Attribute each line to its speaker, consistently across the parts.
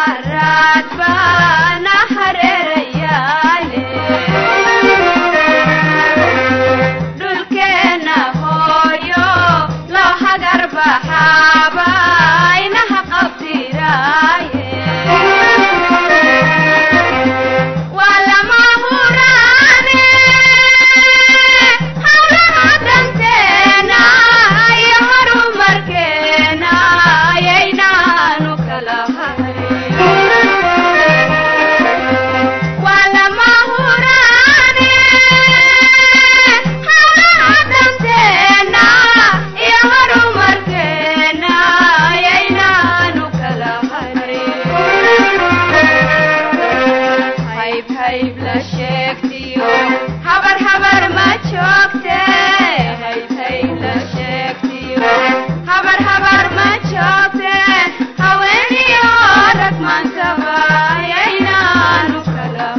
Speaker 1: haraad baana hareerayaale dhulkeenna hooyo loo hagar baxaaba inaha qabtiraaye waa lama huraane hawlaha danteena iyo horumarkeena ayaynaanu kala harin waa lama huraane hawlaha danteena iyo horumarkeena ayaynaanu kala harin hayb hayb la sheegtiyo habar habar ma joogte hayb hayb la sheegtiyo habar habar ma joogte haweeniyo rag maantaba ayaynaanu kala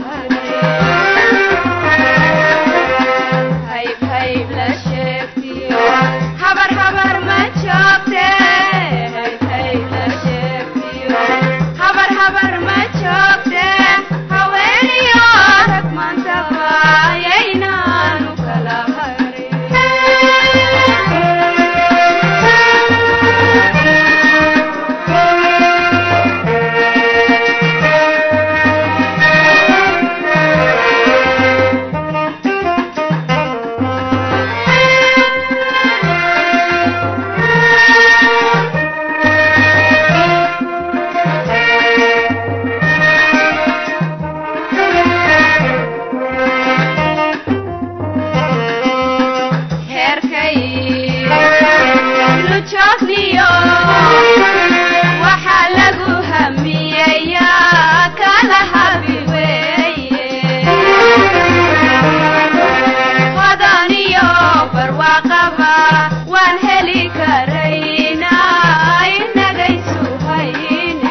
Speaker 1: harin hayb hayb la sheegtiyo habar habar ma joogte hayb hayb la sheegtiyo habar habar ma joogte haweeniyo rag maantaba ayaynaanu kala heerkay lujoogniyo waxaa lagu hamiyeyaa kala habi weeye hodaniyo barwaaqaba waan heli karaynaa inagaysu hayne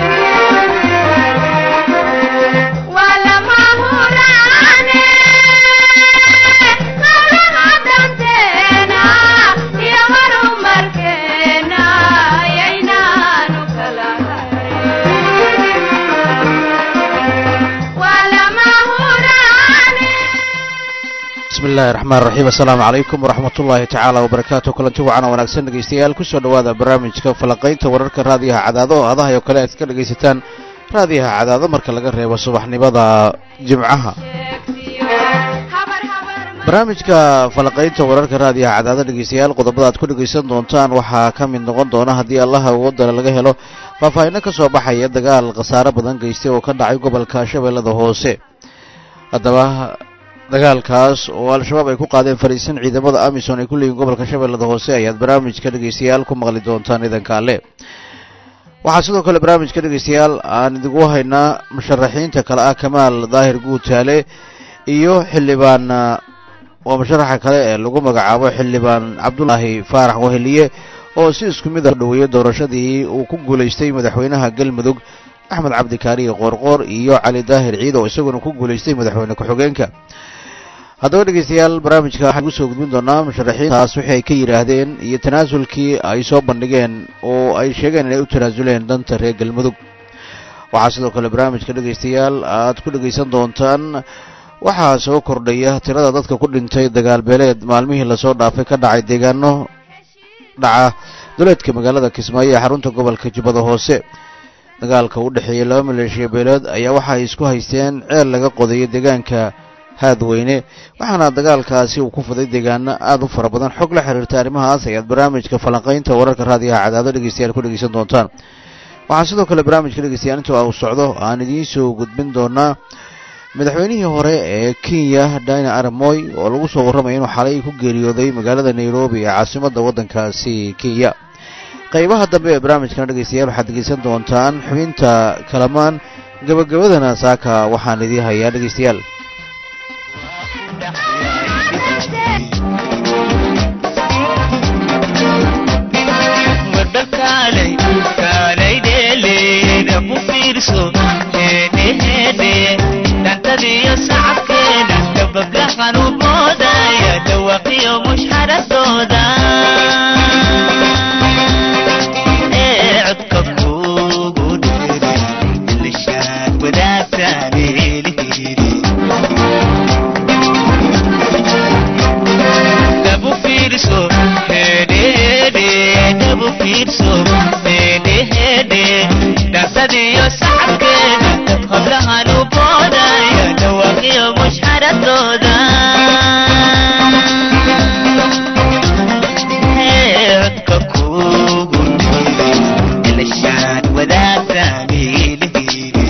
Speaker 1: waa lama huraane hawlaha danteena iyo horumarkeena ayaynaanu kala harin waa lama huraane
Speaker 2: bismi illaahi raxmaan raxiim assalaamu calaykum waraxmat ullaahi tacaala wabarakaatu kulanti wacan oo wanaagsan dhegeystayaal kusoo dhowaada barnaamijka falanqaynta wararka raadiyaha cadaado oo adahay oo kale aad ka dhegaysataan raadiyaha cadaado marka laga reebo subaxnimada jimcaha barnaamijka falanqaynta wararka raadiyaha cadaado dhegeystayaal qodobada aad ku dhegaysan doontaan waxaa ka mid noqon doona haddii allaha wadana laga helo faahfaahinno ka soo baxaya dagaal khasaare badan geystay oo ka dhacay gobolka shabeellada hoose haddaba dagaalkaas oo al-shabaab ay ku qaadeen fariisin ciidamada amisom ay ku leeyihin gobolka shabeellada hoose ayaad barnaamijka dhegeystayaal ku maqli doontaan idanka alle waxaa sidoo kale barnaamijka dhegeystayaal aan idigu haynaa musharaxiinta kale ah kamaal daahir guutaale iyo xildhibaan waa musharaxa kale ee lagu magacaabo xildhibaan cabdulaahi faarax waheliye oo si isku mid a dhaweeyey doorashadii uu ku guulaystay madaxweynaha galmudug axmed cabdikaariye qoorqoor iyo cali daahir ciid oo isaguna ku guulaystay madaxweyne ku-xigeenka haddaba dhegeystayaal barnaamijka waxaan kusoo gudbin doonaa musharaxiintaas wixii ay ka yidhaahdeen iyo tanaasulkii ay soo bandhigeen oo ay sheegeen inay u tanaasuleen danta reer galmudug waxaa sidoo kale barnaamijka dhegeystayaal aad ku dhegeysan doontaan waxaa soo kordhaya tirada dadka ku dhintay dagaal beeleed maalmihii lasoo dhaafay ka dhacay deegaano dhaca duleedka magaalada kismaayo ee xarunta gobolka jubbada hoose dagaalka u dhexeeyey laba maleeshiya beeleed ayaa waxa ay isku haysteen ceel laga qodayo deegaanka haadweyne waxaana dagaalkaasi uu ku fuday deegaano aada u fara badan xog la xiriirta arrimahaas ayaad barnaamijka falanqaynta wararka raadiyaha cadaado dhegeystayaal ku dhegeysan doontaan waxaa sidoo kale barnaamijka dhegeystayaal inta uu socdo aan idiin soo gudbin doonaa madaxweynihii hore ee kenya dina aramoy oo lagu soo warramaya inuu xalay ku geeriyooday magaalada nairobi ee caasimadda waddankaasi kenya qaybaha dambe ee barnaamijkana dhegeystayaal waxaad dhegeysan doontaan xubinta kalamaan gabagabadana saaka waxaan idiin hayaa dhegeystayaal
Speaker 3: dantadiyo sacabkeena dabablaxan u boodaya dhawaqiyo mushxaradooda ee codka kugu dheeri iyo sacabkeeda hablahan u boodaya dhawaaqiyo mushxaradooda codka kugu nool ilashaan wadaagtaaniilihiiri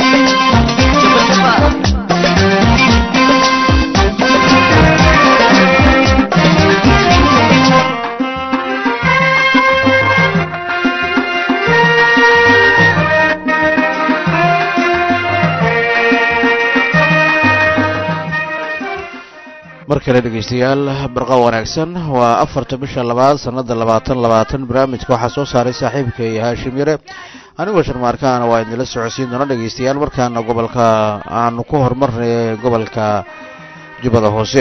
Speaker 2: mar kale dhegeystayaal barqa wanaagsan waa afarta bisha labaad sanada labaatan labaatan barnaamijka waxaa soo saaray saaxiibkay haashim yare anigoo sharmaarkaana waa idinla socodsiin doona dhegeystayaal markaana gobolka aanu ku horumarnay gobolka jubbada hoose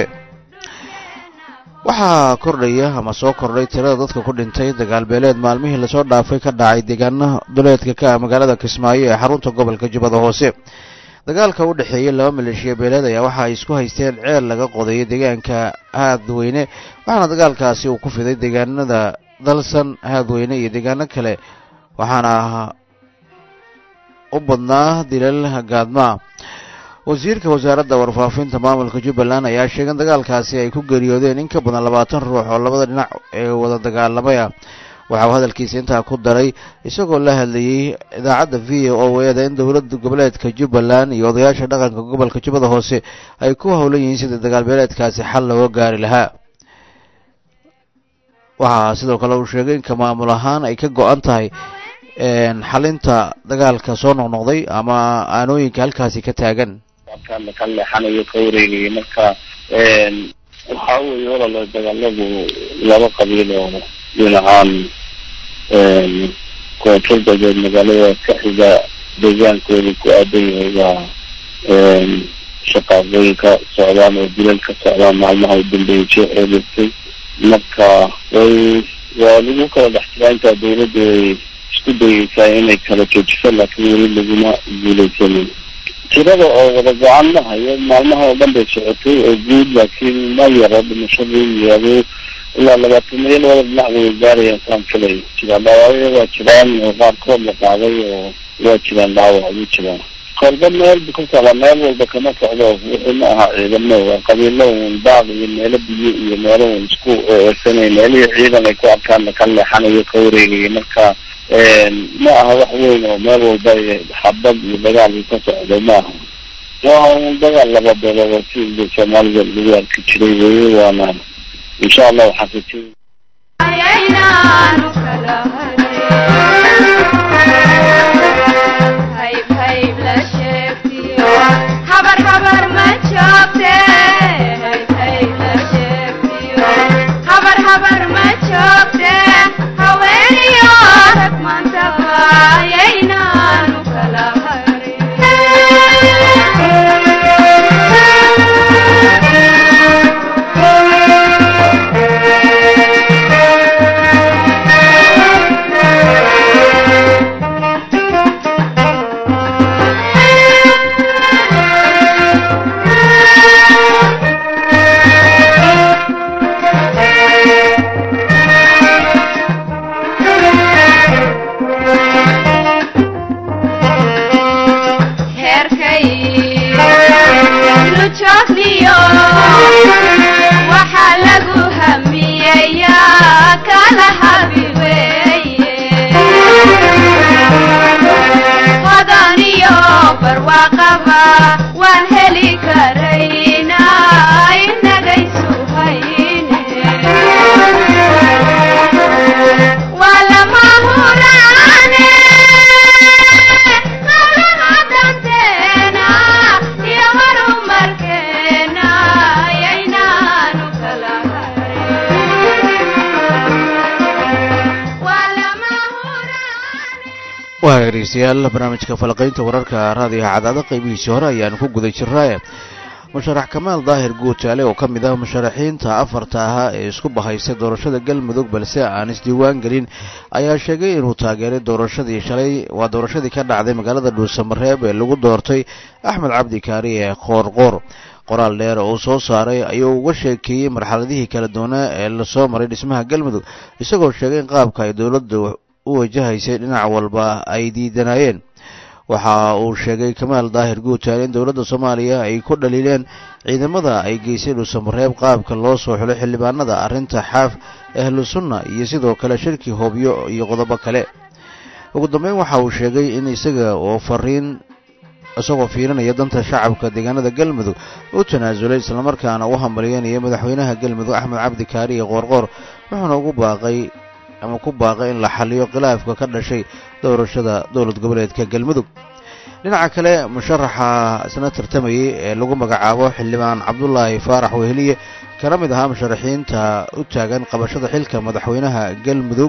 Speaker 2: waxaa kordhaya ama soo kordhay tirada dadka ku dhintay dagaalbeeleed maalmihii lasoo dhaafay ka dhacay deegaana duleedka ka ah magaalada kismaayo ee xarunta gobolka jubbada hoose dagaalka u dhexeeyey laba maleeshiya beeleed ayaa waxa ay isku haysteen ceel laga qodayo deegaanka haadweyne waxaana dagaalkaasi uu ku fiday deegaanada dalsan haadweyne iyo deegaano kale waxaana u badnaa dilal gaadmaa wasiirka wasaaradda warfaafinta maamulka jubbaland ayaa sheegay in dagaalkaasi ay ku geeriyoodeen in ka badan labaatan ruux oo labada dhinac ee wada dagaalamaya waxa uu hadalkiisa intaa ku daray isagoo la hadlayey idaacadda v o eda in dowladda goboleedka jubbaland iyo odayaasha dhaqanka gobolka jubbada hoose ay ku howlan yihiin sidii dagaalbeeleedkaasi xal looga gaari lahaa waxaa sidoo kale uu sheegay in ka maamul ahaan ay ka go-an tahay xalinta dagaalka soo noqnoqday ama aanooyinka halkaasi ka taagan
Speaker 4: markaan ka leexanayo ka wareegaya marka waxa weeye walala dagaaladu laba qabiil oo dhinacan koonfur galbeed magaalada ka xiga deegaankooda ku aadan yahay waa shaqaaqooyinka socdaan oo dilal ka socdaan maalmaha u dambeeyay jee eedeystay marka way waa lagu kala dhex jiraa intaa dawladda way isku dayeysaa inay kala joojiso laakiin weli laguma guuleysanin tirada oo wada go-aan ma hayo maalmaha oo dhan bay socotay oo guud laakiin ma yaro dhimashadii iyo ilaa labaataniyo labada dhinac way gaarayaan saan filay jiraan dhaawacyo waa jiraan oo qaarkood la qaaday oo waa jiraan dhaawac ugu jiraan kolba meel bu ka socdaa meel walba kama socdo wixii ma aha ciidamo waa qabiilo un daaq iyo meelo biyo iyo meelo un isku eesanay meelihii ciidan ay ku arkaan ka leexanayo ka wareegaya marka ma aha wax weyn oo meel walba xabad iyo dagaal uu ka socdo ma aha waa un dagaal laba beelood oo si soomaalida lagu arki jiray weye waana insha allah waxaan rajay
Speaker 1: ayaynaanu kala hadin hayb hayb la sheegtiyo habar habar ma joogte hayb hayb la sheegtiyo habar habar ma joogte haweeniyo rag mantaba ayaynaanu kala heerkay lujoogniyo waxaa lagu hamiyeyaa kala habi weeye hodaniyo barwaaqaba waan heli karayna inagaysu hayne waa lama huraane hawlaha danteena iyo horumarkeena ayaynaanu kala harin waa lama huraane
Speaker 2: waa dhegeystayaal barnaamijka falaqaynta wararka raadiyaha cadaada qeybihiisii hore ayaanu ku guda jirnaaye musharax kamaal daahir guutaale oo ka mid ah musharaxiinta afarta ahaa ee isku bahaysay doorashada galmudug balse aan isdiiwaan gelin ayaa sheegay inuu taageeray doorashadii shalay waa doorashadii ka dhacday magaalada dhuusamareeb ee lagu doortay axmed cabdi kaari ee qoorqoor qoraal dheer oo uu soo saaray ayuu uga sheekeeyey marxaladihii kala duwanaa ee lasoo maray dhismaha galmudug isagoo sheegay in qaabka ay dowladda u wajahaysay dhinac walba ay diidanayeen waxa uu sheegay kamaal daahir guutaal in dowladda soomaaliya ay ku dhaliileen ciidamada ay geysay dhuusamareeb qaabka loo soo xulay xildhibaanada arrinta xaaf ahlu sunna iyo sidoo kale shirki hoobyo iyo qodobo kale ugu dambeyn waxa uu sheegay in isaga oo fariin isagoo fiirinaya danta shacabka deegaanada galmudug u tanaasulay islamarkaana u hambalyeynaya madaxweynaha galmudug axmed cabdi kaari iyo qoorqoor wuxuuna ugu baaqay ama ku baaqay in la xaliyo khilaafka ka dhashay doorashada dowlad goboleedka galmudug dhinaca kale musharaxa isna tartamayay ee lagu magacaabo xildhibaan cabdulaahi faarax weheliye kana mid ahaa musharaxiinta u taagan qabashada xilka madaxweynaha galmudug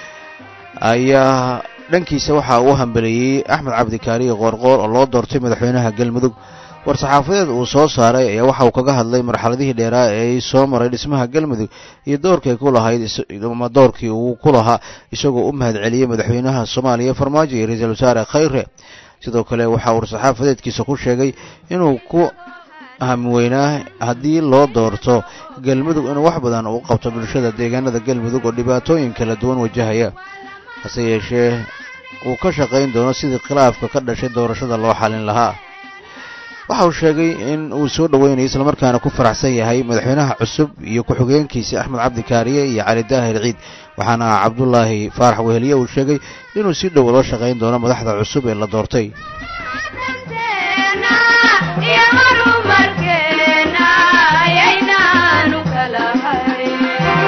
Speaker 2: ayaa dhankiisa waxaa uu hambeleeyey axmed cabdikaariye qoorqoor oo loo doortay madaxweynaha galmudug war-saxaafadeed uu soo saaray ayaa waxa uu kaga hadlay marxaladihii dheeraa ee ay soo maray dhismaha galmudug iyo doorkay ku lahayd ama doorkii uu ku lahaa isagoo u mahad celiyey madaxweynaha soomaaliya farmaajo iyo ra-iisul wasaare khayre sidoo kale waxaa war-saxaafadeedkiisa ku sheegay inuu ku hamweynaa haddii loo doorto galmudug inuu wax badan uu qabto bulshada deegaanada galmudug oo dhibaatooyin kala duwan wajahaya hase yeeshee uu ka shaqayn doono sidii khilaafka ka dhashay doorashada loo xalin lahaa waxa uu sheegay in uu soo dhoweynayo islamarkaana ku faraxsan yahay madaxweynaha cusub iyo ku-xigeenkiisa axmed cabdikaariye iyo cali daahir ciid waxaana cabdulaahi faarax weheliye uu sheegay inuu si dhow ula shaqayn doono madaxda cusub ee la doortay
Speaker 1: danteena iyo horumarkeena ayaynaanu kala harin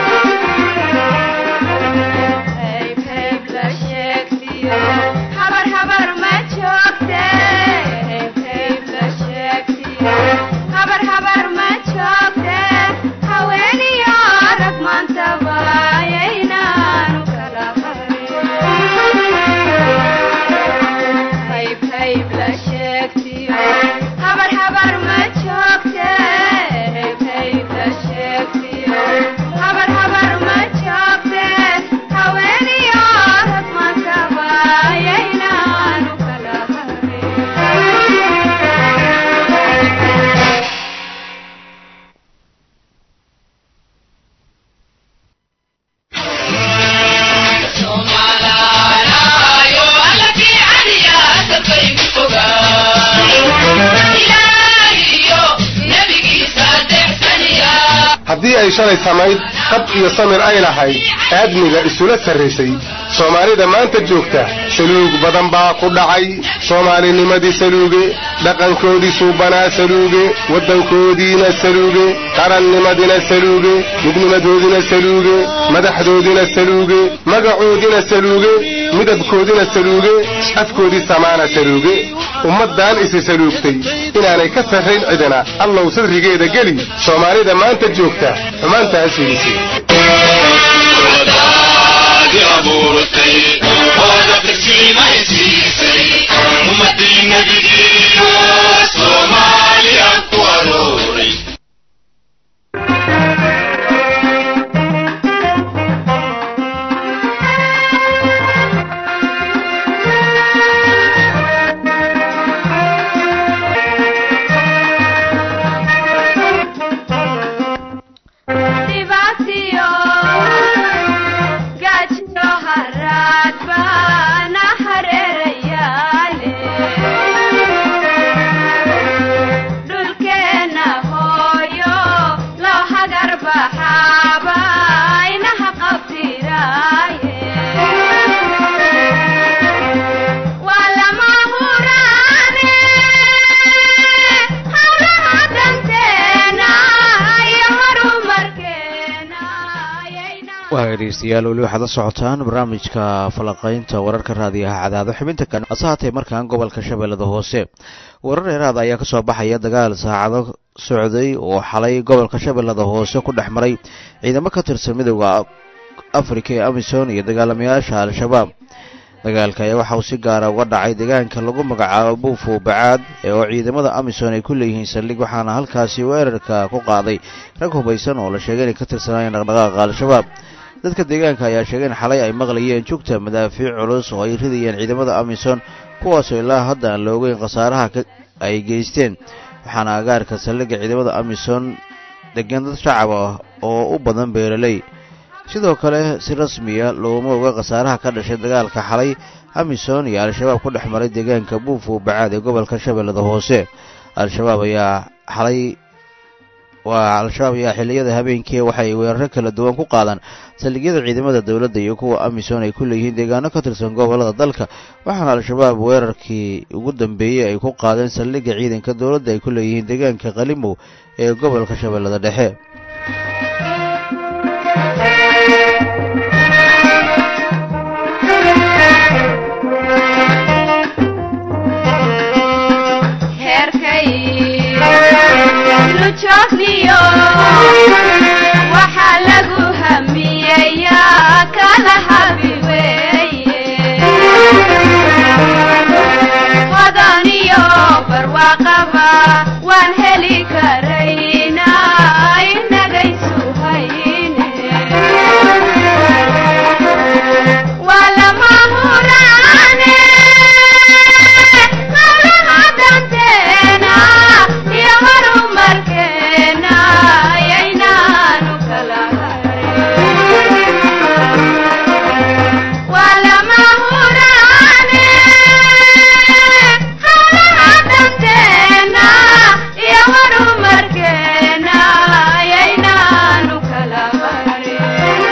Speaker 1: hayb hayb la sheegtiyo habar habar ma joogte hayb hayb la sheegtiyo habar habar ma joogte haweeniyo rag maantaba ayaynaanu kala harin hayb hayb la sheegtiyo habar habar ma joogte hayb hayb la sheegtiyo habar habar ma joogte haweeniyo rag maantaba ayaynaanu kala harin
Speaker 5: haddii ay shalay samayd qab iyo samir ay lahayd aadmiga isula sarraysay soomaalida maanta joogta saluug badan baa ku dhacay soomaalinimadii saluuge dhaqankoodii suubanaa saluuge waddankoodiina saluuge qarannimadina saluuge midnimadoodina saluuge madaxdoodina saluuge magacoodina saluuge midabkoodina saluuge afkoodii samaana saluuge ummaddan isi saluugtay inaanay ka sarrayn cidina allow sadrigeeda geli soomaalida maanta joogta xumaantaas fiidisay
Speaker 1: dhibaatiyo gaajiyo haraad baana hareerayaale dhulkeenna hooyo loo hagar baxaaba inaha qabtiraaye waa lama huraane hawlaha danteena iyo horumarkeena ayayna
Speaker 2: waa dhegeystayaal weli waxaad la socotaan barnaamijka falaqaynta wararka raadiyaha cadaado xubinta kan hase haatee markaan gobolka shabeellada hoose warar dheeraad ayaa ka soo baxaya dagaal saacado socday oo xalay gobolka shabeellada hoose ku dhex maray ciidamo ka tirsan midowda afrika ee amisom iyo dagaalamayaasha al-shabaab dagaalka ayaa waxa uu si gaara uga dhacay deegaanka lagu magacaabo buufo bacaad ee oo ciidamada amisom ay ku leeyihiin saldhig waxaana halkaasi weerarka ku qaaday rag hubaysan oo la sheegay inay ka tirsanaayeen dhaqdhaqaaqa al-shabaab dadka deegaanka ayaa sheegay in xalay ay maqlayeen jugta madaafiic culus oo ay ridayeen ciidamada amisom kuwaasoo ilaa hadda aan la ogeyn khasaaraha ay geysteen waxaana agaarka saldhigga ciidamada amisom degan dad shacab ah oo u badan beeraley sidoo kale si rasmiya looma oga khasaaraha ka dhashay dagaalka xalay amisom iyo al-shabaab ku dhex maray deegaanka buufo bacaad ee gobolka shabeellada hoose al-shabaab ayaa xalay waa al-shabaab ayaa xilliyada habeenkii waxay weeraro kala duwan ku qaadaan saldhigyada ciidamada dowladda iyo kuwa amisom ay ku leeyihiin deegaano ka tirsan gobollada dalka waxaana al-shabaab weerarkii ugu dambeeyey ay ku qaadeen saldhigga ciidanka dowladda ay ku leeyihiin deegaanka qalimow ee gobolka shabeellada dhexe
Speaker 1: heerkay lujoogniyo waxaa lagu hamiyeyaa kala habi weeye hodaniyo barwaaqaba waan heli karaynaa inagaysu hayne waa lama huraane hawlaha danteena iyo horumarkeena ayaynaanu kala harin waa lama huraane hawlaha danteena iyo horumarkeena ayaynaanu kala harin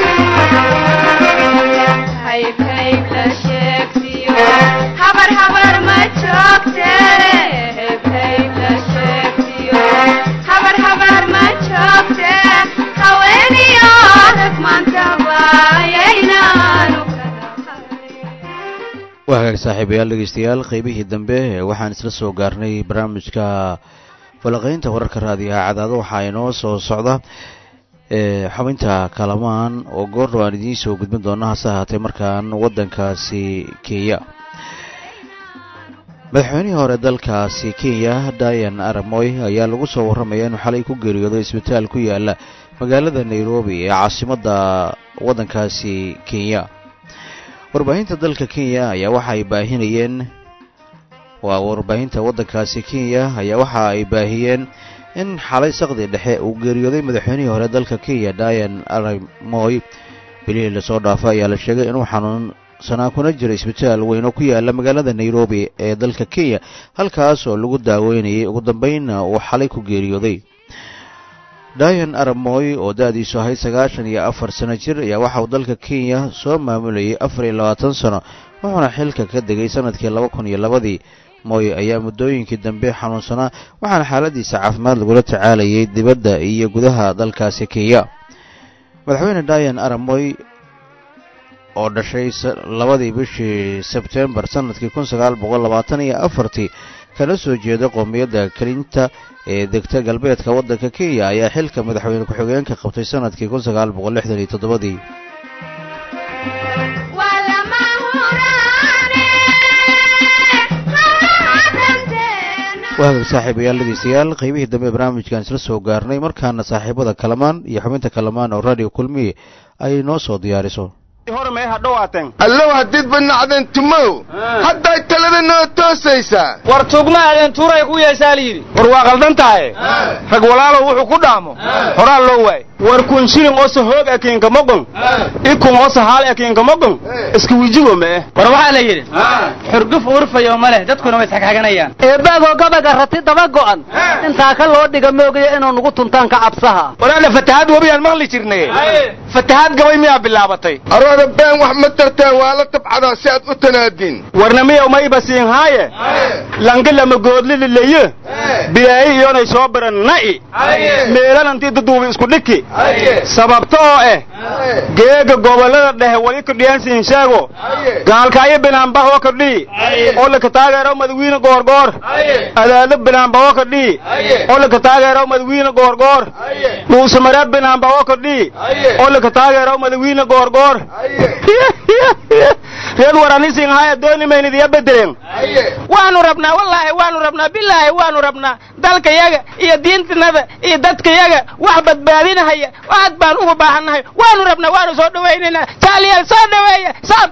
Speaker 1: hayb hayb la sheegtiyo habar habar ma joogte hayb hayb la sheegtiyo habar habar ma joogte haweeniyo rag maantaba ayaynaanu kala harin
Speaker 2: waa hagaag saaxiibayaal dhegeystayaal qeybihii dambe ee waxaan isla soo gaarnay barnaamijka falaqaynta wararka raadiyaha cadaado waxaa inoo soo socda ee xubinta kalamaan oo goordhow aan idiin soo gudbin doona hase ahaatee markaan waddankaasi kenya madaxweynihii hore dalkaasi kenya dayan aramoy ayaa lagu soo warramaya inuu xalay ku geeriyooday isbitaal ku yaala magaalada nairobi ee caasimadda waddankaasi kenya warbaahinta dalka kenya ayaa waxa ay baahinayeen waa warbaahinta waddankaasi kenya ayaa waxa ay baahiyeen in xalay saqdi dhexe uu geeriyooday madaxweynihii hore dalka kenya dayan aramoy bilihii lasoo dhaafay ayaa la sheegay inuu xanuunsanaa kuna jira isbitaal weyn oo ku yaala magaalada nairobi ee dalka kenya halkaas oo lagu daaweynayay ugu dambeynna uu xalay ku geeriyooday dayan aramoy oo da-diisu ahayd sagaashan iyo afar sano jir ayaa waxa uu dalka kenya soo maamulayay afar iyo labaatan sano wuxuuna xilka ka degay sanadkii laba kun iyo labadii moy ayaa muddooyinkii dambe xanuunsanaa waxaana xaaladiisa caafimaad lagula tacaalayay dibadda iyo gudaha dalkaasi kenya madaxweyne dayan aramoy oo dhashay labadii bishii sebtembar sanadkii kun sagaal boqol labaatan iyo afartii kala soo jeeda qoomiyadda kelinta ee degta galbeedka waddanka kenya ayaa xilka madaxweyne ku-xigeenka qabtay sanadkii kun sagaal boqol lixdan iyo toddobadii
Speaker 1: waa lama huraane hawlaha danteena
Speaker 2: waa hagaag saaxiibayaal dhegeystayaal qeybihii dambe ee barnaamijkan isla soo gaarnay markaana saaxiibada kalamaan iyo xubinta kalamaan oo radio kulmiye ay noo soo diyaariso
Speaker 5: allow haddiid banacdeen tumow hadday talada noo toosaysaa
Speaker 6: war tugma adeen tuuray ku yeeshaa layidhi war waa qaldan tahay rag walaalow wuxuu ku dhaamo horaa loo waay war kun shilin osa hoog ekiinka moqon ikun osa haal ekiinka moqon iska wijigo mee war waxaa la yidhi xurguf urfayo ma leh dadkuna way isxagxaganayaan
Speaker 7: eebaagoo gabaga rati daba go'an intaa ka loo dhiga moogaya inuu nugu tuntaan ka cabsaha
Speaker 6: walaala fatahaad webiyaan maqli jirnay fatahaad gabay miyaa bilaabatay
Speaker 5: arooda been wax ma tartaa waa la tabcadaa si aad u tanaadin
Speaker 6: warna miya uma ibasiin haaye langi lama goodlilileye bilaayi iyonay soo baran na'i meelanantii daduubi isku dhiki sababta oo eh geega gobollada dhehe wali kadhiyaansiin sheego gaalkaayo binaanbahoo kadhii oo laka taageero madawiine goorgoor adaado binaanbaho kadhii oo laka taageero madawiine goorgoor dhuusamareeb binaanbaho kadhii oo laka taageero madawiine goorgoor reer waranisin haya dooni maynidiya bedeleen waanu rabnaa wallaahi waanu rabnaa bilaahi waanu rabnaa dalkayaga iyo diintanada iyo dadkayaga wax badbaadinahaya aad baan ugu baahannahay waanu rabnaa waanu soo dhawaynaynaa taaliyaal soo dhaweeya saa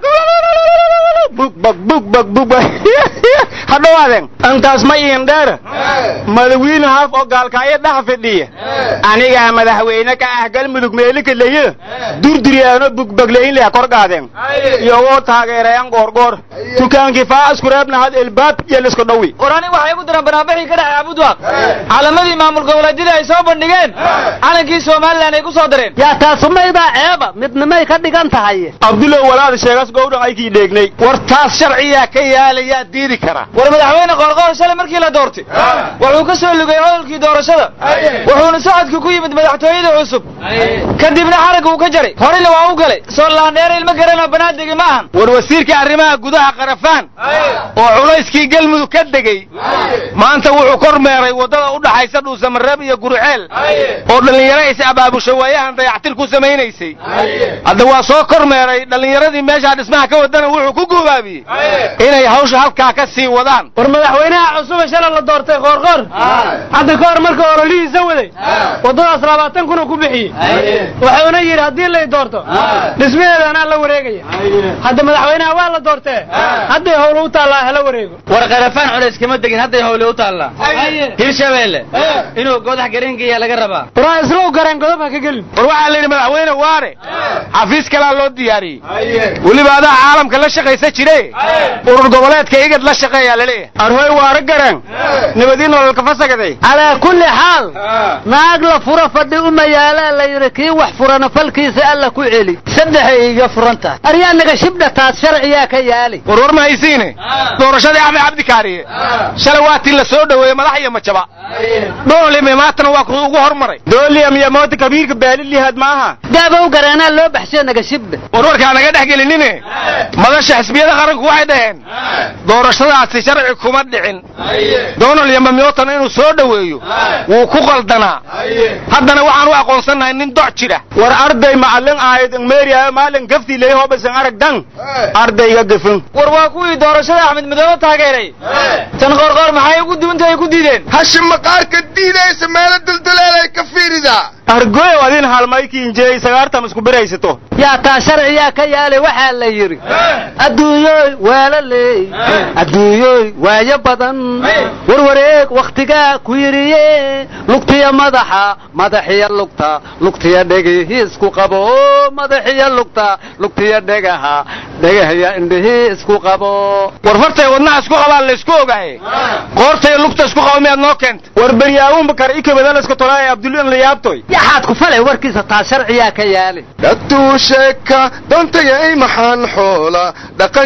Speaker 6: bugbag bugbag bugbag hadhowaadeen antaas ma iin dheer madawiine haaf oo gaalkaayo dhaha fidhiya anigaa madaxweyne ka ah galmudug meelika leye durdiriyaano bugbaglayn leh kor qaadeen iyagoo taageerayan goorgoor dukaankii faasku reebna had elbaab iyo lisku dhawi
Speaker 8: qorani waxay ugu diraan banaanbixii ka dhacay abudwaaq calamadii maamul goboleedyada ay soo bandhigeen calankii somalilan ay ku soo dareen
Speaker 7: yaa taasumaydaa ceeba midnimay ka dhigan tahay
Speaker 6: abdulow walaad sheegas gowdhan aykii dheegnay
Speaker 9: war taas sharciyaa ka yaalayaa diidi kara
Speaker 8: war madaxweyne qoorqoor shalay markii la doortay wuxuu ka soo lugay ololkii doorashada wuxuuna socodkii ku yimid madaxtooyada cusub kadibna xaragga uu ka jaray horena waa u galay soo laandheere ilmo garanoo banaadegi ma ahan
Speaker 9: war wasiirka arrimaha gudaha qarafaan oo culayskii galmudug ka degey maanta wuxuu kormeeray waddada u dhaxaysa dhuusamareeb iyo guruceel oo dhallinyaro is abaabusho waayahan dayactir ku samaynaysay hadda waa soo kormeeray dhallinyaradii meeshaa dhismaha ka wadana wuxuu ku guubaabiyey inay hawsha halkaa ka sii wadaan
Speaker 8: war madaxweynaha cusube shalay la doortay qoorqoor hadda ka hor marka ololihiisa waday waddadaas labaatan kuna ku bixiyey wuxuuna yidhi haddii lay doorto dhismaheeda anaa la wareegaya hadda madaxweynaha waa la doortee hadday howle u taallaa hala wareego
Speaker 10: war qarafaan culays kama degin hadday howle u taallaa hirshabeelle inuu godax garengeeya laga rabaa
Speaker 8: waraa islow gareen godob ha ka gelin
Speaker 9: war waxaa la yidhi madaxweyne waare xafiis kalaa loo diyaariyey weliba adaa caalamka la shaqaysa jire urur goboleedka igad la shaqeeyaa laleeyahay
Speaker 6: arhoy waara gareen nabadii nololka fasagaday
Speaker 7: calaa kulli xaal naag la furo fadhi uma yaalaa la yidhi kii wax furana falkiisa alla ku celi saddexay iga furan tahay aryaa naga shibdha taas sharciyaa ka yaali
Speaker 9: war war ma haysiine doorashadii axmed cabdi kaariye shalay waa tii la soo dhoweeyey madax iyo majaba dhoolime maatana waa ku ugu hormaray
Speaker 6: dooliyam iyo moota kabiirka baalilihaad maaha
Speaker 7: daabow gareenaa loo baxshe naga shibdha
Speaker 9: war warkaa naga dhex gelinine madasha xisbiyada qaranku waxay dhaheen doorashadaasi sharci kuma dhicin donald iyo mamyotan inuu soo dhoweeyo wuu ku qaldanaa haddana waxaan u aqoonsannahay nin doc jira
Speaker 6: war arday macallin ahayd meeriya maalin gaftii leey hobasan arag dan ardayga gafan
Speaker 8: war waa kuwii doorashada axmed madoobe taageeray tan qoorqoor maxay ugu duwantahay ku diideen
Speaker 5: hashi maqaarka diidaysa meelo dulduleelay ka fiiridaa
Speaker 6: argoyow adin halmaykiinjeey sagaartam isku biraysato
Speaker 7: yaa taa sharciyaa ka yaali waxaa la yidhi adduunyoy waalaley adduunyoy waayo badan warwareeg wakhtigaa ku yidhiye lugtiya madaxa madaxiya lugta lugtiya dhegihii isku qabo madaxiya lugta lugtiya dhegaha dhegahya indhihii isku qabo
Speaker 9: war fartay wadnaha isku qabaan la isku ogaaye qoortay lugta isku qabo miyaad noo keenta
Speaker 6: war beryaawunba kar ikabadalaska tolaaye abdullan la yaabtoy
Speaker 7: yaxaad ku falay warkiisa taa sharciyaa ka yaali
Speaker 5: daduu sheeka doontayay maxaan xoola dhaqan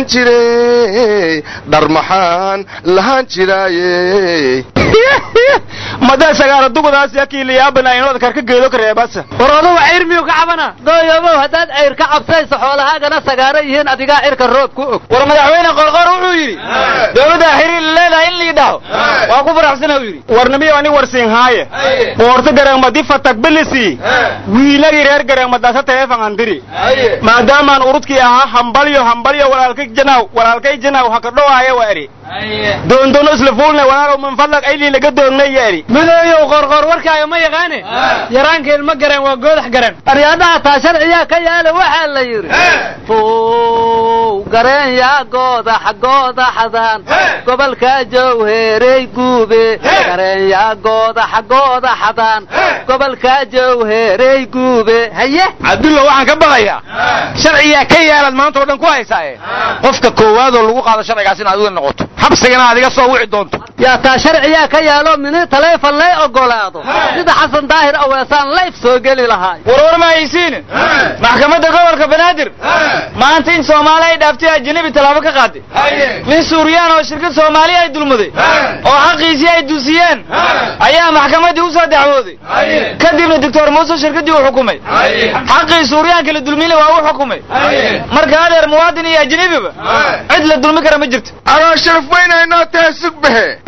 Speaker 5: jiray dhar maxaan lahaan jiraaye
Speaker 6: madaa sagaara dugadaas yakii la yaabana inooda karka geedo ka reebasa
Speaker 7: war odugu cayr miyuu ka cabana dooyobow haddaad cayr ka cabsayso xoolahaagana sagaaro yihiin adigaa cirka roob ku og
Speaker 8: war madaxweyne qoorqoor wuxuu yidhi dowladda xiriir la leedahay in liidhaho waa ku faraxsana uu yidhi
Speaker 6: warnimiyo ani warsiin haaye boorto gareengmadi fatag bilisi wiilagii reer gareengmadaasa teefan andiri maadaamaan urudkii ahaa hambalyo hambalyo walaalkay janaw walaalkay janaw haka dhowaaye wa eri doondono isla fuulne walaalow min fadlag aylii laga doonnay ya eri
Speaker 8: madooyow qoorqoor warkaaga ma yaqaane yaraanka ilmo gareen waa goodax gareen
Speaker 7: aryaadaha taa sharciyaa ka yaala waxaa la yidhi fow gareen yaa goodax goodaxdan gobolka jowheerey guube gareen yaa goodax goodaxdan gobolka jowheerey guube haye
Speaker 9: cabdulla waxaan ka baqayaa sharciyaa ka yaalaad maanta oo dhan ku haysaaye qofka koowaadoo lagu qaado sharcigaas in adiga noqoto xabsigana aad iga soo wici doonto
Speaker 7: yaa taa sharciyaa ka yaalo mini taleefon lay ogolaado sida xasan daahir aweesaan layf soo geli lahaay
Speaker 8: warwar ma haysiin maxkamadda gobolka banaadir maanta in soomaali ay dhaaftay ajanabi tallaabo ka qaaday nin suuriyaan oo shirkad soomaali ay dulmuday oo xaqiisii ay dusiyeen ayaa maxkamaddii u soo dacwooday kadibna doctor muuse shirkaddii uu xukumay xaqii suuriyaanka la dulmina waa u xukumay marka adeer muwaadin iyo ajnabiba cid la dulmi kara ma jirto
Speaker 5: anaa sharaf weynaynoo tahay sugbahe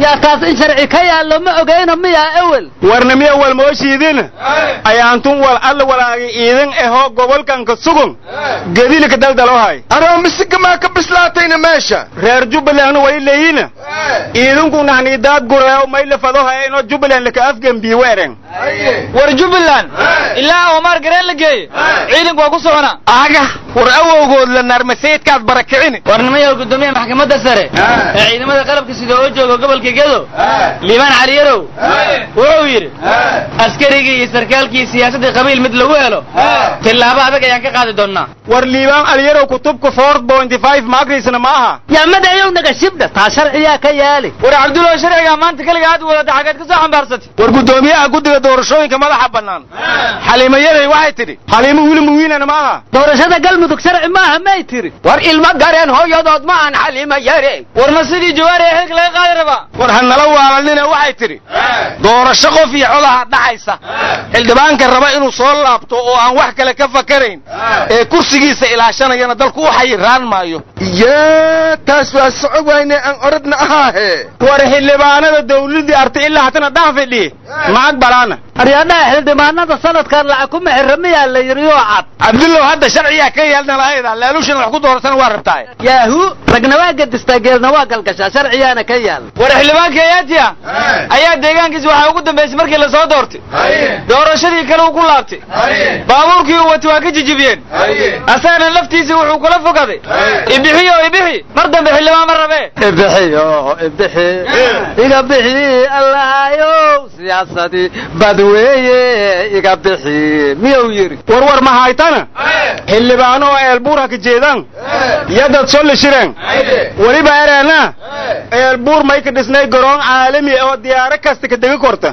Speaker 7: waryaa taas in sharci ka yaallo ma ogeyno miyaa ewel
Speaker 6: warnamiya walmooshiidin ayaantun wal alla walaagi iidin ahoo gobolkanka sugun gedilika daldalohay
Speaker 11: anoo misigamaa ka bislaatayna meesha
Speaker 6: reer jubbalandna way leeyina iidinku nahniidaad gureew mayla fadohaya inoo jubbaland laka afgembiye weereng
Speaker 8: war jubbaland ilaa omar gareen la geeye ciidanku waa ku socona
Speaker 9: aga war awowgood la naarmaseydkaad barakicini
Speaker 10: warnimayaal gudoomiyaha maxkamadda sare ee ciidamada qalabka sida oo jooga gobolka gedo liibaan caliyarow wuxuu yidhi askarigii iyo sarkaalkii siyaasadda qabiil mid lagu helo tillaabo adag ayaan ka qaadi doonnaa
Speaker 6: war liibaan alyarow kutubka four pointy five maagriisna ma aha
Speaker 7: yaamadayow naga shibdha taa sharciyaa ka yaali
Speaker 8: war cabdullahi sharciga maanta keliga aad wadata xageed ka soo xambaarsatay
Speaker 9: war guddoomiyaha guddiga doorashooyinka madaxa bannaan xaliimo yaray waxay tidhi
Speaker 6: xaliimo wili muwiinana ma aha
Speaker 7: doorashada galmudug sharci maaha may tiri
Speaker 12: war ilmo gareen hooyadood ma aan xaliimo yareen
Speaker 8: war ma sidii jawaari ee xilka laga qaadi rabaa
Speaker 9: war ha nala waalanina waxay tidhi doorasho qof iyo codaha dhacaysa xildhibaanka raba inuu soo laabto oo aan wax kale ka fakarayn ee kursigiisa ilaashanayana dalku u xayiraan maayo
Speaker 11: yaa taas waa soco wayne aan oradna ahaahe
Speaker 6: war xildhibaanada dawladii artay ilaa hatana dhaan fidhiye macag balaana
Speaker 7: aryaadhaha xildhibaanada sanadkan lacag kuma xirra miyaa la yidhi oo cad
Speaker 9: cabdullow hadda sharciyaa ka yeelna lahayda laaluushana wax ku dooratana waa rabtaa
Speaker 7: yaahu ragna waa gadistaa geelna waa galgashaa sharciyaana ka yaal
Speaker 8: war xildhibaanka eyaatiya ayaa deegaankiisa waxaa ugu dambaysay markii la soo doortay doorashadii kale uu ku laabtay baabuurkii uu watay waa ka jijibiyeen asagana laftiisii wuxuu kula fogaday ibixi oo ibixi mar dambe xildhibaan ma rabee
Speaker 7: ibixi oo ibixi iga bixi allahayow siyaasadii badweeye iga bixi miyuu yidhi
Speaker 6: war war ma haytana xildhibaano oo eelbuur ha ka jeedaan yadad solli shireen weliba ereena eelbuur may ka dhisnay garoon caalami oo diyaaro kasta ka degi korta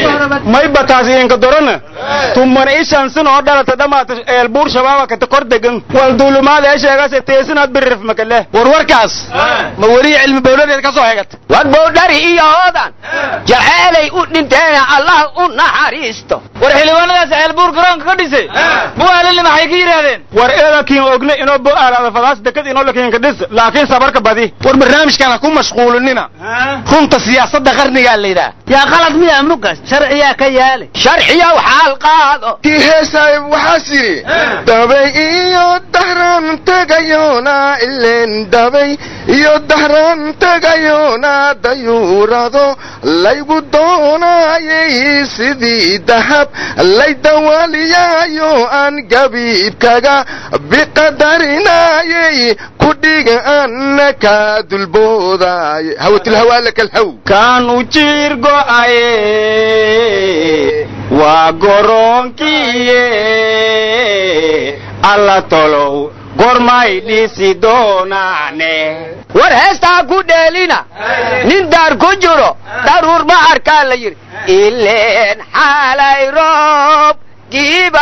Speaker 6: may bataas idinka dorana tuman ishan sin oo dhalata dhamaata eelbuur shabaaba kata kor degan wal duulumaad ee sheegase teesinaad biririf makale
Speaker 9: war warkaas ma weli cilmi bowladeed ka soo hegata
Speaker 12: war bowdhari iyo hoodan jaceelay u dhinteena allah u naxariisto
Speaker 8: war xildhibaanadaas ceelbuur garoonka ka dhisay bu'aalili maxay ka yidhaahdeen
Speaker 6: war eedakiin ogne inoo bo'aalaada fadaas dekad inoo lakiinka dhis laakiin sabarka badi
Speaker 9: war barnaamijkan ha ku mashquulinina runta siyaasadda qarnigaa la yidhaah
Speaker 7: yaa qalad miyaa mugas sharciyaa ka yaali
Speaker 12: sharciyow xaal qaado
Speaker 11: kii heesaay waxaas yidhi dabay iyo dahran tegayona ileen dabay iyo dahran tegayona dayuurado laygu doonayay sidii dahab lay dawaliyayo aan gabiibkaga biqadarinayay kudhiga ana ka dulboodaay hawatilhawaalaka alhaw
Speaker 6: kaanu jiir go'aye waa goroonkiye alla tolow gormay dhisi doonaane
Speaker 12: war heestaa ku dheelina nin daar ku jiro daruur ma arkaa la yidhi ileen xaalay roob giiba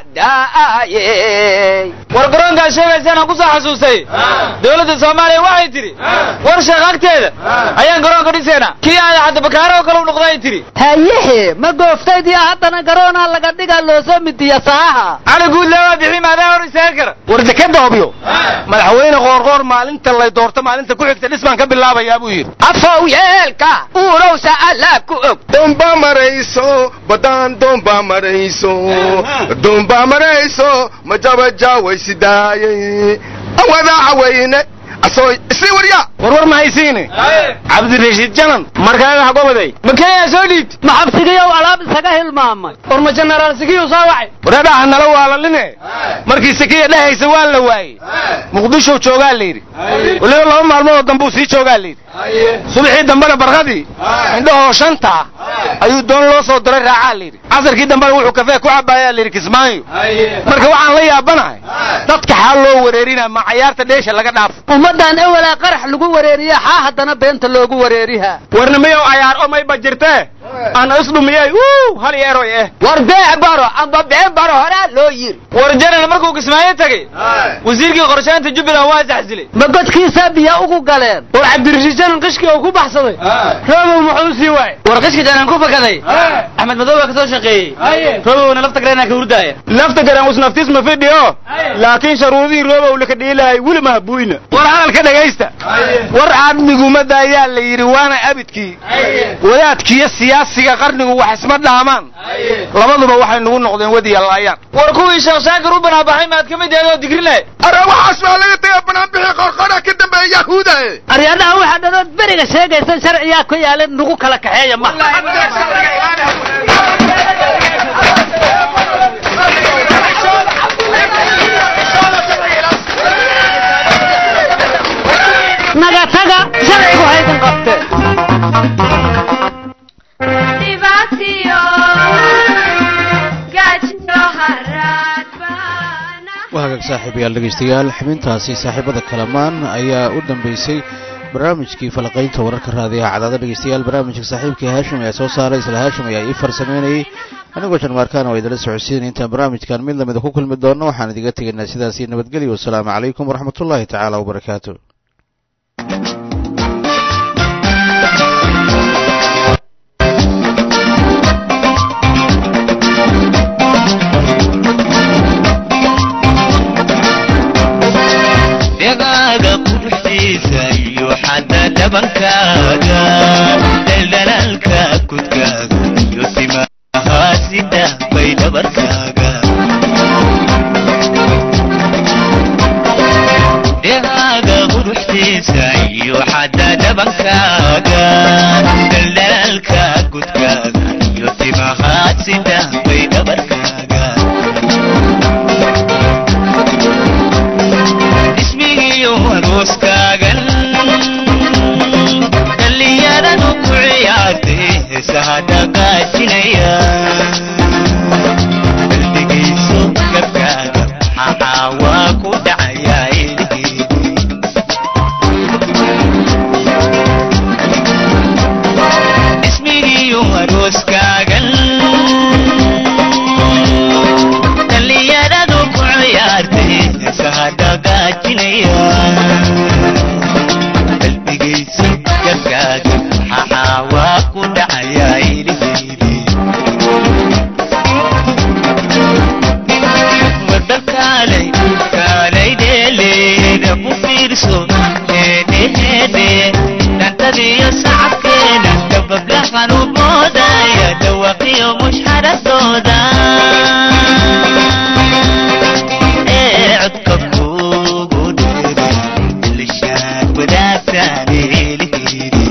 Speaker 12: da'aye
Speaker 8: war garoonkaad sheegaysaan aan ku soo xasuustay dowladda soomaaliya waxay tidhi war sheekh agteeda ayaan garoonka dhisaynaa kii aada xadda bakaaro oo kale u noqday tidhi
Speaker 7: hayehe ma gooftaydiya haddana garoonaa laga dhigaa loosoo midiya saaha
Speaker 8: cali guud leewaa bixi maadaa hor istaagi kara
Speaker 9: war dekeda hobyo madaxweyne qoorqoor maalinta lay doorto maalinta ku xigta dhisbaan ka bilaabayaa buu yidhi
Speaker 12: afow yeelka uurowsa allaa ku og
Speaker 11: doomba marayso badaan doomba marayso doomba marayso majabajawaysidaayay awadaaca weyne asoo isii warya
Speaker 9: warwar ma haysiine cabdirashiid janan
Speaker 6: markaada hagobaday
Speaker 8: makeeyaa soo dhiibta
Speaker 7: ma xabsigiyow alaab isaga hilmaamay
Speaker 8: war ma jenaraal sikiyu soo wacay
Speaker 9: wareedhaha nala waalaline markii sikiya dhehaysa waa la waayey muqdishow joogaa la yidhi weliba laba maalmoodoo dambuu sii joogaa la yidhi subaxii dambena barqadii indhahoo shanta ayuu doon loo soo diray raacaa la yidhi casarkii dambena wuxuu kafee ku cabaayaa la yidhi kismaayo marka waxaan la yaabanahay dadka xaal loo wareerinaa ma cayaarta dheesha laga dhaafo
Speaker 7: ummaddan ewelaa qarax lagu wareeriya xaa haddana beenta loogu wareerihaa
Speaker 6: warnimiyow cayaar o mayba jirtee
Speaker 9: ana isdhumiyay uu hal yeeroy eh
Speaker 12: war beec baro amba been baro horaa loo yiri
Speaker 8: war janan markuu kismaayo tegey wasiirkii qorshaynta jubbaland waa isxasilay
Speaker 7: ma godkiisa biyo ugu galeen
Speaker 10: war cabdirashiid janan qishkii oo ku baxsaday roobow muxuu sii waay
Speaker 8: war qishka janan ku fakaday axmed madow baa ka soo shaqeeyey roobowna lafta gareenaa ka hurdaaya
Speaker 9: lafta garan usnaftis ma fidhiyo laakiin sharuudihii roobow laka dhiilahay weli ma habuyna war hadalka dhegaysta war cadmigumada ayaa la yidhi waana abidkii wadaadkiiyo siyaasiga qarnigu wax isma dhaamaan labaduba waxay nugu noqdeen wadiya laayaan
Speaker 8: war kuwii sheekh shaakir u banaabaxay maad ka mid yahay oo digrinay
Speaker 11: are waxaas waa laga taga banaanbixii qorqora ka dambeeya yahuuda
Speaker 7: aryadaha waxaa dhanood beriga sheegaysa sharciyaa ku yaala nagu kala kaxeeya ma naga taga sharcigu haydan qabte
Speaker 1: dhibaatiyo gaajiyo haraad baana
Speaker 2: waa hagaag saaxiibayaal dhegaystayaal xubintaasi saaxiibada kalamaan ayaa u dambeysay barnaamijkii falaqaynta wararka raadiyaha cadaada dhegaystayaal barnaamijka saaxiibkii haashim ayaa soo saaray isla haashim ayaa ii farsameynayey anigoo janmaarkaana waa idala socodsiinay intaan barnaamijkan mid lamida ku kulmi doonno waxaan idiga tegaynaa sidaasi nabadgelyo wasalaamu calaykum waraxmatullaahi tacaala wabarakaatu
Speaker 3: dhegaaga quruxdiisa iyo xadda dhabankaaga daldalaalka kudkaaga iyo timaha sida bay dhabarkaaga dhegaaga quruxdiisa iyo xadda dhabankaaga daldalaalka kudkaaga iyo timaha sida bay dhabarkaaga ismigiyo arooskaagan dhallinyaradu ku ciyaartay heesaha dhaqaajinaya qalbigiisu gabkaaga maxaa waa ku dhacayaa ilhiidi ismigiyo arooskaagan dhallinyaradu ku ciyaartay heesaha dhaqaajinaya qalbigaysa gabkaaga maxaa waa ku dhacayaa ilhiidi wadakaalay kaalay dheeleeda ku fiirso heedhe heedhe dhantadiyo sacabkeena gabablahan u moodaya dhawaqiyo mushxaradooda ee codka kugu dheere ilishaad wadaagtaan elihiidi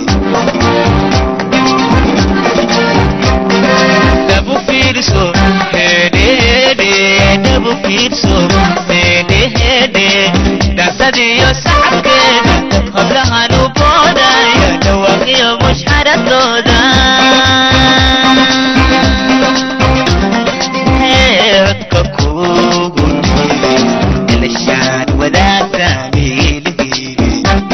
Speaker 3: dhabu fiirso hedhehedhe dhabu fiirso hedhehedhe dhansadiyo sacabkeeda qablahan u boodaya dhawaaqiyo mushxaradooda Ee, codka kugu dheere ilishaad wadaagtaan elihiidi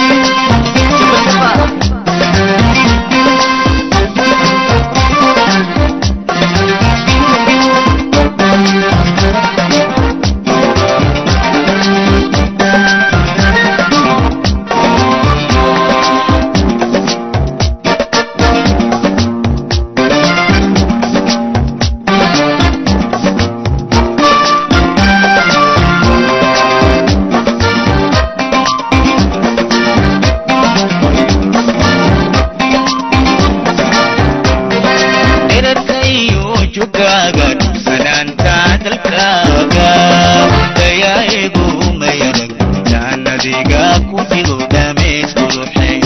Speaker 3: dherarkayo jugaaga dhufsanaanta dalkaaga dayaa'igu mayarag jaannadiga ku jiro dhameys quruxay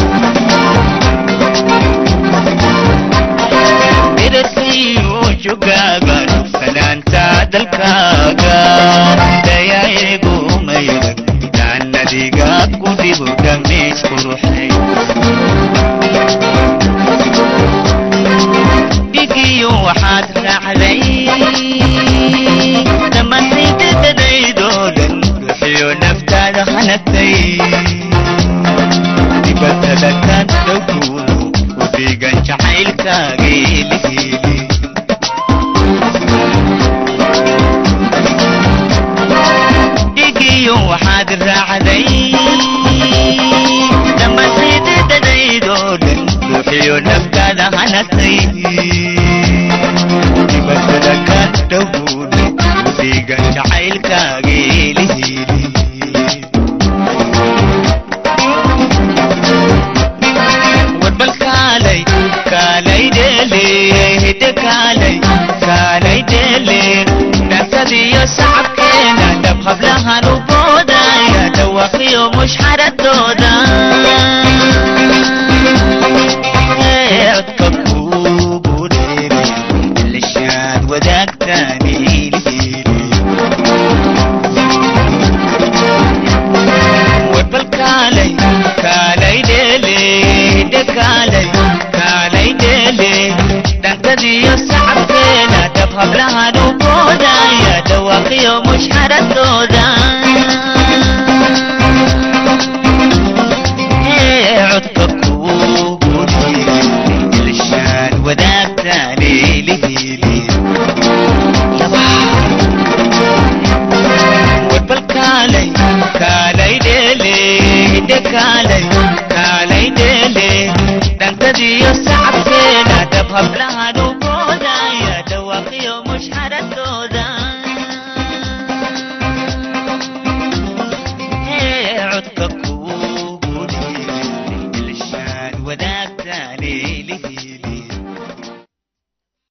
Speaker 3: dherarkayo jugaaga dhufsanaanta dalkaaga dayaa'igu mayarag jaannadiga ku jiro dhameys quruxay dhigiyo waxaad raacday dhammaantaydadadaydoo dhan ruuxiyo naftaada hanagtay dibatada kan dhowkuudu ku dhiigan jacaylkaaga elihi naftaada hanatay dibadada ka dhowne udigan jacaylkaageelihiili warbal kaalay kaalay dheele hidde kaalay kaalay dheele dhansadiyo sacabkeena dhab hablahan u boodaya dhawaqiyo mushxaradooda codka kuugu dheere lishaad wadaagtaani warbal kaalay kaalay dheele hidde kaalay kaalay dheele dhankadiyo sacabkeena dhab hablahan u boodaya dhawaaqiyo mushxaradooda codka kuugu dheere lishaad wadaagtaani lihili warbal kaalay kaalay dheele hidde kaalay kaalay dheele dhankadiyo sacabkeena dhab hablahan u boodaya dhawaaqiyo mushxaradooda